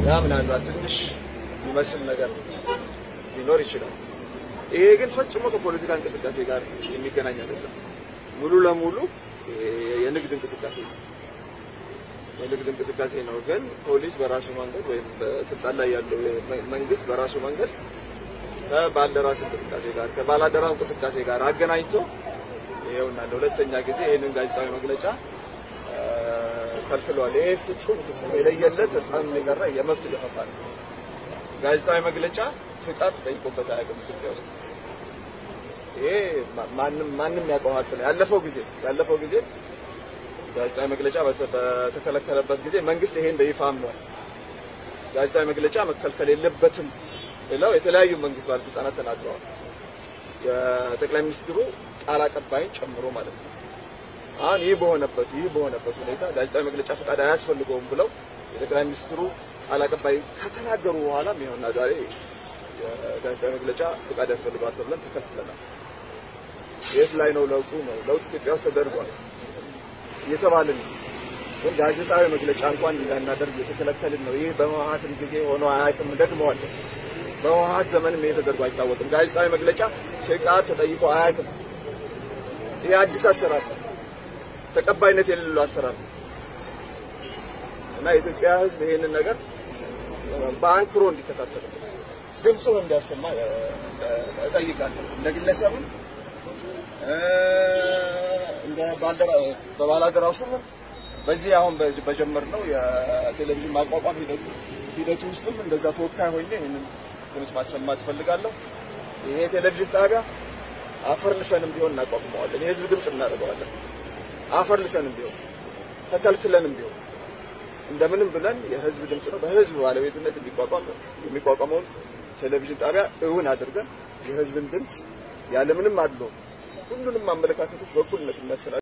ያ ምናልባት ትንሽ የሚመስል ነገር ሊኖር ይችላል። ይሄ ግን ፈጽሞ ከፖለቲካ እንቅስቃሴ ጋር የሚገናኝ አይደለም። ሙሉ ለሙሉ የንግድ እንቅስቃሴ ነው። የንግድ እንቅስቃሴ ነው። ግን ፖሊስ በራሱ መንገድ ወይም በስልጣን ላይ ያለው መንግስት በራሱ መንገድ ከባልደራስ እንቅስቃሴ ጋር ከባላደራው እንቅስቃሴ ጋር አገናኝቶ ይኸውና ለሁለተኛ ጊዜ ይህንን ጋዜጣዊ መግለጫ ከልክሏል። ይሄ ፍጹም ፍጹም የለየለት በጣም የቀረ የመብት ገፈፋ ነው። ጋዜጣዊ መግለጫ ፍቃድ ተጠይቆበት አያውቅም ኢትዮጵያ ውስጥ። ይሄ ማንም ማንም ያውቀው ሀቅ ነው። ያለፈው ጊዜ ያለፈው ጊዜ ጋዜጣዊ መግለጫ በተከለከለበት ጊዜ መንግስት ይሄን በይፋ አምኗል። ጋዜጣዊ መግለጫ መከልከል የለበትም ብለው የተለያዩ መንግስት ባለስልጣናት ተናግረዋል። የጠቅላይ ሚኒስትሩ ቃል አቀባይን ጨምሮ ማለት ነው። አሁን ይህ በሆነበት ይህ በሆነበት ሁኔታ ጋዜጣዊ መግለጫ ፈቃድ አያስፈልገውም ብለው የጠቅላይ ሚኒስትሩ ቃል አቀባይ ከተናገሩ በኋላ ይኸውና ዛሬ የጋዜጣዊ መግለጫ ፈቃድ ያስፈልገዋል ተብለን ተከልክለናል። የት ላይ ነው ለውጡ? ነው ለውጥ ኢትዮጵያ ውስጥ ተደርጓል እየተባልን ነው። ግን ጋዜጣዊ መግለጫ እንኳን እንዳናደርግ እየተከለከልን ነው። ይህ በህወሓትም ጊዜ ሆኖ አያውቅም። ደግመዋለሁ። በህወሓት ዘመንም ይሄ ተደርጎ አይታወቅም። ጋዜጣዊ መግለጫ ፍቃድ ተጠይቆ አያውቅም። ይህ አዲስ አሰራር ነው። ተቀባይነት የሌለው አሰራር ነው እና የኢትዮጵያ ሕዝብ ይሄንን ነገር በአንክሮ እንዲከታተል ድምፁን እንዲያሰማ እጠይቃለሁ። እንደ ግለሰብም እንደ ባልደራ በባላደራው ስም በዚህ አሁን በጀመርነው የቴሌቪዥን ማቋቋም ሂደቱ ሂደቱ ውስጥም እንደዛ ተወካይ ሆኜ ይህንን ድምፅ ማሰማት እፈልጋለሁ። ይሄ ቴሌቪዥን ጣቢያ አፈር ልሰንም ቢሆን እናቋቁመዋለን። የህዝብ ድምፅ እናደርገዋለን። አፈር ልሰንም ቢሆን ተከልክለንም ቢሆን እንደምንም ብለን የህዝብ ድምፅ ነው በህዝብ ባለቤትነት የሚቋቋም የሚቋቋመውን ቴሌቪዥን ጣቢያ እውን አድርገን የህዝብን ድምፅ ያለምንም አድሎ ሁሉንም አመለካከቶች በእኩልነት እናስተናግድ